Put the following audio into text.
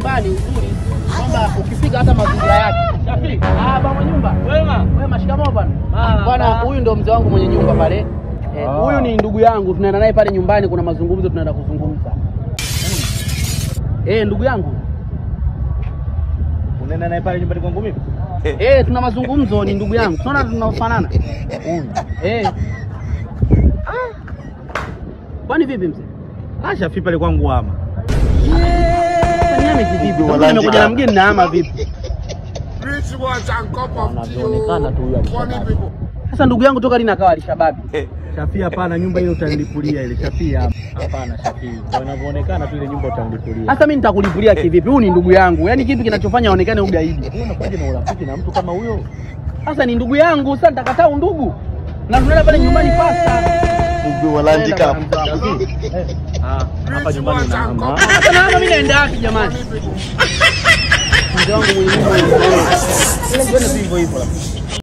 nyumbani uzuri kwamba ukifika hata mazingira yake. Shafi, ah bwana nyumba. Wema. Wema, shikamoo bwana. Marhaba. Bwana huyu ndo mzee wangu mwenye nyumba pale. Eh, Ah. Huyu ni ndugu yangu, tunaenda naye pale nyumbani, kuna mazungumzo tunaenda kuzungumza. Eh, ndugu yangu. Unaenda naye pale nyumbani kwangu mimi? Eh, tuna mazungumzo, ni ndugu yangu. Tunaona tunafanana. Eh. Ah. Kwani vipi mzee? Ah, Shafi pale kwangu ama. Sasa niame kivipi? Kama nimekuja na mgeni na ama vipi? Rich ones and cup of tea. Anavyoonekana tu huyu oh, Funny alishababi. people. Sasa ndugu yangu toka lini akawa alishababi? Shafi hapana, nyumba ile utanilipulia ile. Shafi hapa. Hapana Shafi. Kwa inavyoonekana tu ile nyumba utanilipulia. Sasa mimi nitakulipulia kivipi? Huyu ni ndugu yangu. Yaani kipi kinachofanya aonekane ugaidi? Wewe unakuja na urafiki na mtu kama huyo? Sasa ni ndugu yangu, sasa nitakataa undugu. Na tunaenda pale nyumbani pasta. Ndugu wa Land Cup. Ah, hapa nyumbani unaama. Sasa na hapa mimi naenda wapi jamani? Mzee wangu mwenye nyumba. Ile ndio hivyo hivyo.